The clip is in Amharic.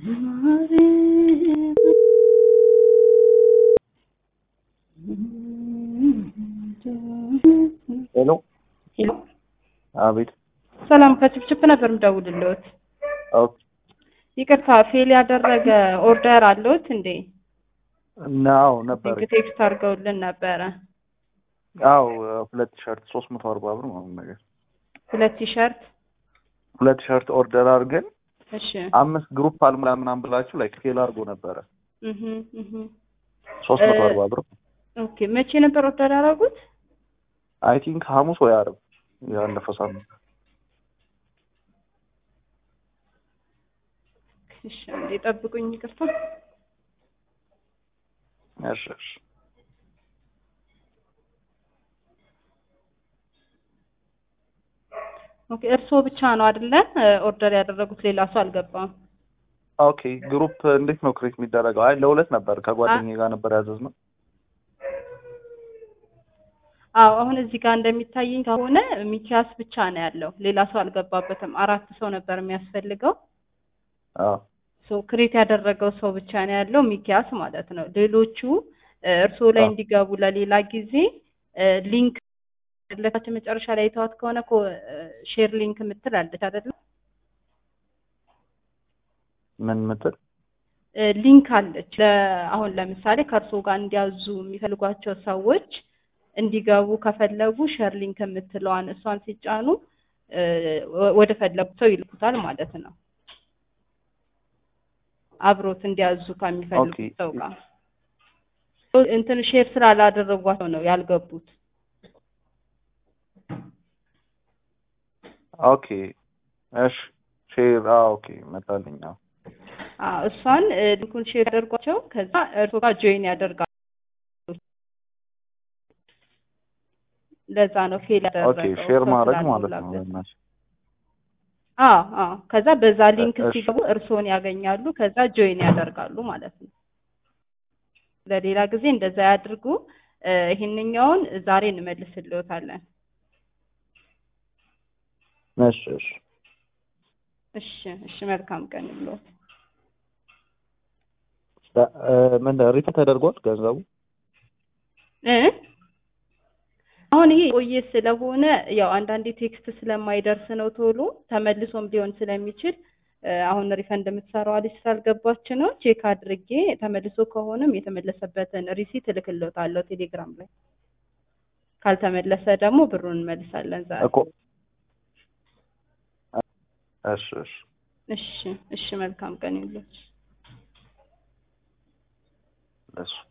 ሄሎ ሄሎ አቤት። ሰላም ከችፕችፕ ነበር የምደውልልዎት። ኦኬ ይቅርታ ፌል ያደረገ ኦርደር አለዎት እንዴ? ናው ነበር። ሊንክ ቴክስት አድርገውልን ነበረ። አው ሁለት ሸርት ሶስት መቶ አርባ ብር ምናምን ነገር ሁለት ቲሸርት። ሁለት ሸርት ኦርደር አድርገን እሺ አምስት ግሩፕ አልሙላ ምናምን ብላችሁ ላይክ ፌል አድርጎ ነበረ። እህ እህ ሶስት መቶ አርባ ብር ኦኬ። መቼ ነበር ኦርደር ያደረጉት? አይ ቲንክ ሐሙስ ወይ ዓርብ ያለፈው ሳምንት። እሺ አንዴ ጠብቁኝ፣ ይቅርታ። እሺ እሺ ኦኬ። እርስዎ ብቻ ነው አይደለ ኦርደር ያደረጉት? ሌላ ሰው አልገባም? ኦኬ ግሩፕ እንዴት ነው ክሬት የሚደረገው? አይ ለሁለት ነበር ከጓደኛዬ ጋር ነበር ያዘዝነው። አዎ አሁን እዚህ ጋር እንደሚታየኝ ከሆነ ሚኪያስ ብቻ ነው ያለው፣ ሌላ ሰው አልገባበትም። አራት ሰው ነበር የሚያስፈልገው። አዎ ሶ ክሬት ያደረገው ሰው ብቻ ነው ያለው ሚኪያስ ማለት ነው። ሌሎቹ እርስዎ ላይ አዎ። እንዲገቡ ለሌላ ጊዜ ሊንክ ለታችን መጨረሻ ላይ የተዋት ከሆነ ሼር ሊንክ የምትል አለች አይደለም? ምን ምትል? ሊንክ አለች። ለ- አሁን ለምሳሌ ከእርስዎ ጋር እንዲያዙ የሚፈልጓቸው ሰዎች እንዲገቡ ከፈለጉ ሼር ሊንክ የምትለዋን እሷን ሲጫኑ እ፣ ወ- ወደ ፈለጉት ሰው ይልኩታል ማለት ነው። አብሮት እንዲያዙ ከሚፈልጉት ኦኬ። ሰው ጋር እንትን ሼር ስላላደረጓቸው ነው ያልገቡት። ኦኬ እሺ ሼር አዎ ኦኬ መጣልኝ። አዎ አዎ እሷን እ፣ ሊንኩን ሼር ያደርጓቸው ከዛ እርስዎ ጋር ጆይን ያደርጋሉ። ለዛ ነው ፌል ኦኬ ያደረገው ሼር ሰው ማድረግ ማለት ነው። ስላልሞላበት። በእናትሽ አዎ አዎ። ከዛ በዛ ሊንክ እሺ። ሲገቡ እርስዎን ያገኛሉ። ከዛ ጆይን ያደርጋሉ ማለት ነው። ለሌላ ጊዜ እንደዛ ያድርጉ። እ፣ ይሄንኛውን ዛሬ እንመልስልዎታለን። እሺ እሺ እሺ እሺ። መልካም ቀን ይብሎት። ዳ- እ፣ ምን ሪፈንድ ተደርጓል ገንዘቡ? እ አሁን ይሄ ቆየ ስለሆነ ያው አንዳንዴ ቴክስት ስለማይደርስ ነው ቶሎ ተመልሶም ሊሆን ስለሚችል እ፣ አሁን ሪፈንድ የምትሰራው ልጅ ስላልገባች ነው። ቼክ አድርጌ ተመልሶ ከሆነም የተመለሰበትን ሪሲት እልክልዎታለሁ ቴሌግራም ላይ። ካልተመለሰ ደግሞ ብሩን እንመልሳለን ዛሬ። እኮ እሺ እሺ እሺ እሺ። መልካም ቀን ይብሎት። እሺ